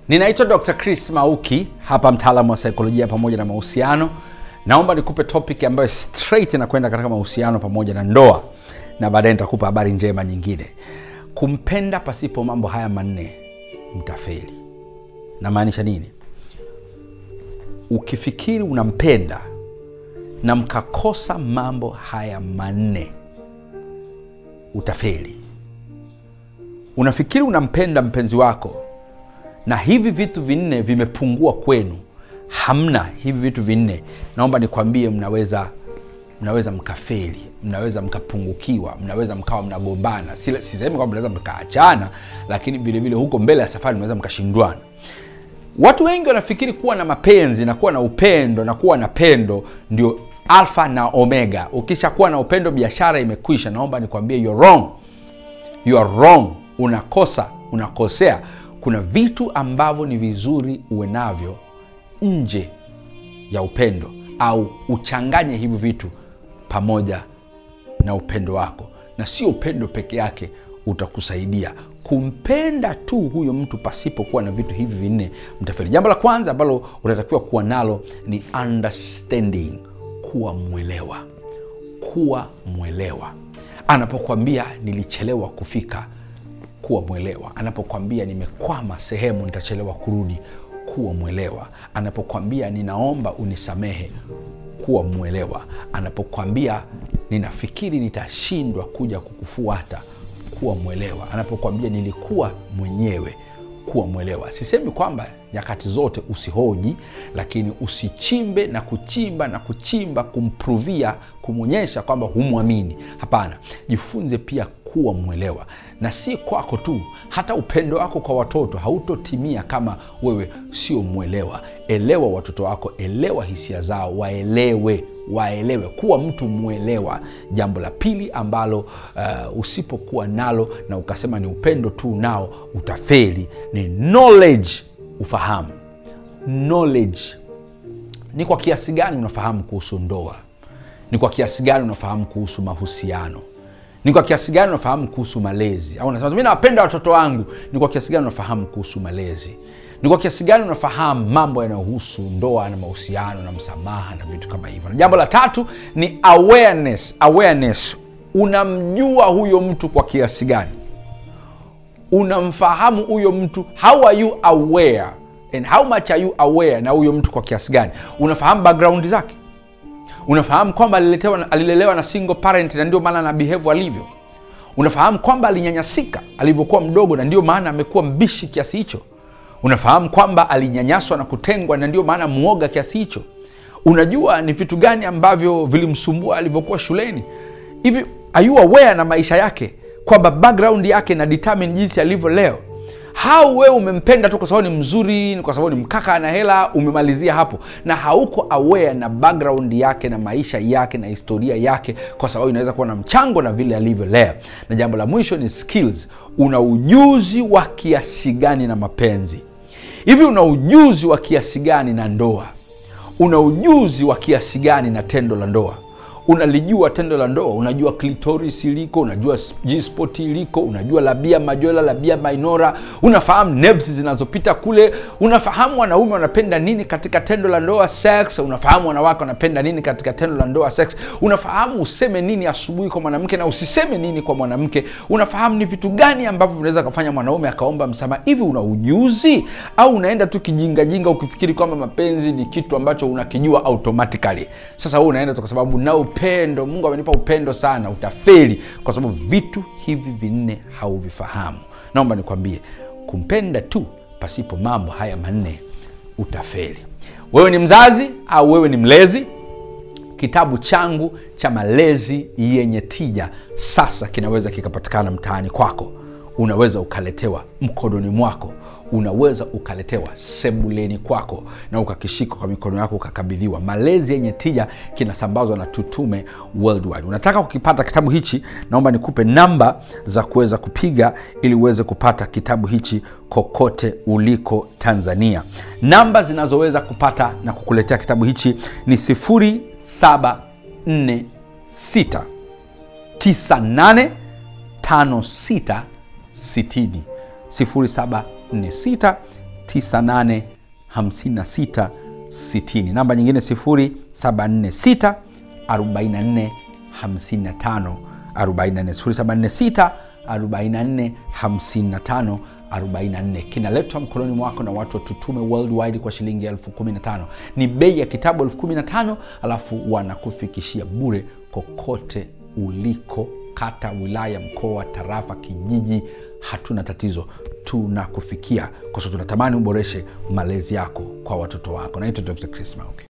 Ninaitwa Dr. Chris Mauki, hapa mtaalamu wa saikolojia pamoja na mahusiano. Naomba nikupe topic ambayo straight inakwenda katika mahusiano pamoja na ndoa, na baadaye nitakupa habari njema nyingine. Kumpenda pasipo mambo haya manne, mtafeli. Namaanisha nini? Ukifikiri unampenda na mkakosa mambo haya manne, utafeli. Unafikiri unampenda mpenzi wako na hivi vitu vinne vimepungua kwenu, hamna hivi vitu vinne, naomba nikwambie, mnaweza mnaweza mkafeli, mnaweza mkapungukiwa, mnaweza mkawa mnagombana. Si- Sisemi kwamba mnaweza mkaachana, lakini vilevile huko mbele ya safari mnaweza mkashindwana. Watu wengi wanafikiri kuwa na mapenzi na kuwa na upendo na kuwa na pendo ndio alfa na omega. Ukishakuwa na upendo, biashara imekwisha. Naomba nikwambie, you're wrong you are wrong unakosa unakosea kuna vitu ambavyo ni vizuri uwe navyo nje ya upendo au uchanganye hivi vitu pamoja na upendo wako na sio upendo peke yake utakusaidia kumpenda tu huyo mtu pasipokuwa na vitu hivi vinne mtafeli jambo la kwanza ambalo unatakiwa kuwa nalo ni understanding kuwa mwelewa kuwa mwelewa anapokwambia nilichelewa kufika kuwa mwelewa anapokwambia nimekwama sehemu nitachelewa kurudi kuwa mwelewa anapokwambia ninaomba unisamehe kuwa mwelewa anapokwambia ninafikiri nitashindwa kuja kukufuata kuwa mwelewa anapokwambia nilikuwa mwenyewe kuwa mwelewa sisemi kwamba nyakati zote usihoji lakini usichimbe na kuchimba na kuchimba kumpruvia kumwonyesha kwamba humwamini hapana jifunze pia kuwa mwelewa na si kwako tu hata upendo wako kwa watoto hautotimia kama wewe sio mwelewa elewa watoto wako elewa hisia zao waelewe waelewe kuwa mtu mwelewa jambo la pili ambalo uh, usipokuwa nalo na ukasema ni upendo tu nao utafeli ni knowledge ufahamu knowledge ni kwa kiasi gani unafahamu kuhusu ndoa ni kwa kiasi gani unafahamu kuhusu mahusiano ni kwa kiasi gani unafahamu kuhusu malezi au unasema mi nawapenda watoto wangu ni kwa kiasi gani unafahamu kuhusu malezi ni kwa kiasi gani unafahamu mambo yanayohusu ndoa na mahusiano na msamaha na vitu kama hivyo na jambo la tatu ni awareness awareness unamjua huyo mtu kwa kiasi gani unamfahamu huyo mtu how are you aware and how much are you aware na huyo mtu kwa kiasi gani unafahamu background zake unafahamu kwamba aliletewa, alilelewa na single parent na ndio maana ana behave alivyo unafahamu kwamba alinyanyasika alivyokuwa mdogo na ndio maana amekuwa mbishi kiasi hicho unafahamu kwamba alinyanyaswa na kutengwa na ndio maana mwoga kiasi hicho unajua ni vitu gani ambavyo vilimsumbua alivyokuwa shuleni hivi are you aware na maisha yake kwamba background yake na determine jinsi alivyo leo hau wewe umempenda tu kwa sababu ni mzuri ni kwa sababu ni mkaka ana hela umemalizia hapo na hauko aware na background yake na maisha yake na historia yake kwa sababu inaweza kuwa na mchango na vile alivyo leo na jambo la mwisho ni skills una ujuzi wa kiasi gani na mapenzi hivi una ujuzi wa kiasi gani na ndoa una ujuzi wa kiasi gani na tendo la ndoa unalijua tendo la ndoa unajua clitoris iliko unajua gspot iliko unajua labia majola labia minora unafahamu nerves zinazopita kule unafahamu wanaume wanapenda nini katika tendo la ndoa sex unafahamu wanawake wanapenda nini katika tendo la ndoa sex unafahamu useme nini asubuhi kwa mwanamke na usiseme nini kwa mwanamke unafahamu ni vitu gani ambavyo vinaweza kufanya mwanaume akaomba msamaha hivi una ujuzi au unaenda tu kijingajinga ukifikiri kwamba mapenzi ni kitu ambacho unakijua automatically sasa huu unaenda tu kwa sababu na upendo mungu amenipa upendo sana utafeli kwa sababu vitu hivi vinne hauvifahamu naomba nikwambie kumpenda tu pasipo mambo haya manne utafeli wewe ni mzazi au wewe ni mlezi kitabu changu cha malezi yenye tija sasa kinaweza kikapatikana mtaani kwako unaweza ukaletewa mkononi mwako unaweza ukaletewa sebuleni kwako na ukakishika kwa mikono yako ukakabidhiwa malezi yenye tija kinasambazwa na tutume worldwide unataka kukipata kitabu hichi naomba nikupe namba za kuweza kupiga ili uweze kupata kitabu hichi kokote uliko tanzania namba zinazoweza kupata na kukuletea kitabu hichi ni 746 98 56 60 0746 9856 60 namba nyingine 746 44 55 44 0746 44 55 44 kinaletwa mkononi mwako na watu wa tutume worldwide kwa shilingi elfu kumi na tano ni bei ya kitabu elfu kumi na tano alafu wanakufikishia bure kokote uliko kata wilaya mkoa tarafa kijiji hatuna tatizo tunakufikia kwa sababu tunatamani uboreshe malezi yako kwa watoto wako naitwa dr chris mauki